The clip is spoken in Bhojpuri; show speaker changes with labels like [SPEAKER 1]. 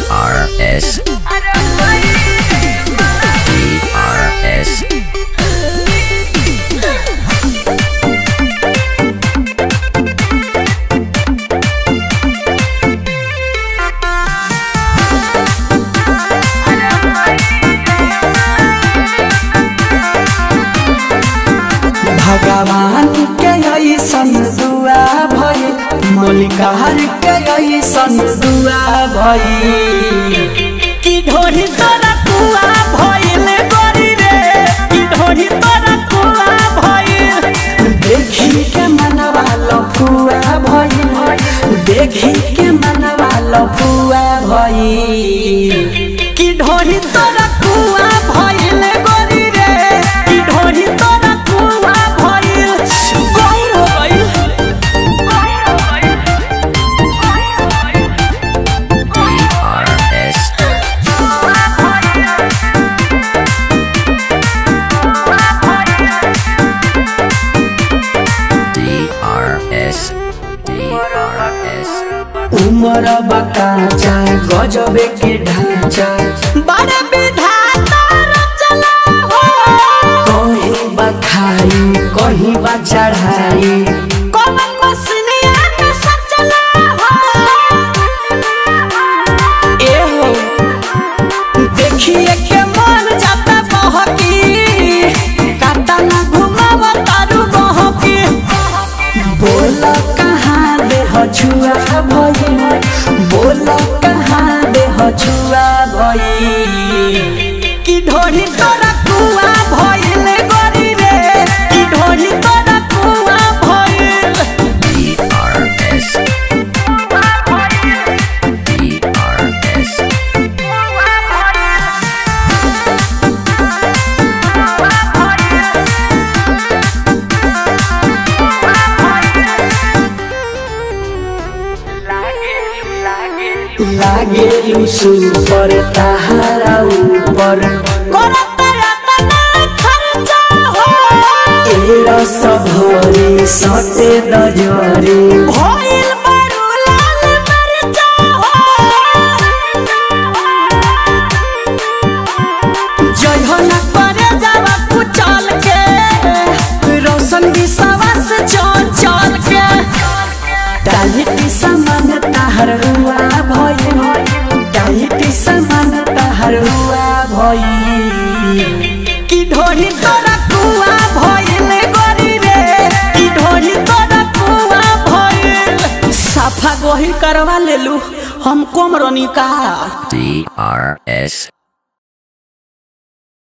[SPEAKER 1] DRS. DRS.
[SPEAKER 2] भगवान के ऐसन दुआ भई मलिकार के ऐसन दुआ भई
[SPEAKER 3] की ढोरी तोरा कुआ भइल गरी रे की ढोरी तोरा कुआ भइल
[SPEAKER 2] देखी के मनवा लफुआ भई देखी के मनवा लफुआ भई
[SPEAKER 3] की ढोरी तोरा कुआ भइल गरी रे की ढोरी तोरा कुआ भइल गौर हो गइल
[SPEAKER 1] DRS. DRS. DRS.
[SPEAKER 2] उमर बकाचा गजबे के ढांचा
[SPEAKER 3] बड़े विधाता रचना हो
[SPEAKER 2] कहीं बखाई कहीं बा चढ़ाई
[SPEAKER 3] कौन मसनिया के सचना हो
[SPEAKER 2] ए हो देखिए के मन जाता बहकी
[SPEAKER 3] काटा ना घुमाव तारू बहकी
[SPEAKER 2] बोल कहाँ दे छुआ भई बोल कहाँ दे छुआ भई
[SPEAKER 3] की ढोली तोरा कुआ भइल गरी रे की ढोली तोरा कुआ भइल
[SPEAKER 1] DRS. DRS.
[SPEAKER 2] लागे लुसु पर ताहारा ऊपर
[SPEAKER 3] करत रतना खर्चा हो
[SPEAKER 2] एरा सभरी सटे दजरी
[SPEAKER 3] भइल बड़ू लाल मरचा हो जयहन करे जावा कुचल के रोशन विश्वास चल चल के
[SPEAKER 2] टाइटी समान ताहर हुआ भई टाइटी समान ताहर हुआ भई
[SPEAKER 3] की ढोली तोरा कुआ भइल गरी रे की ढोली तोरा कुआ भइल साफा गोही करवा लेलू हम कोमरनी का
[SPEAKER 1] DRS.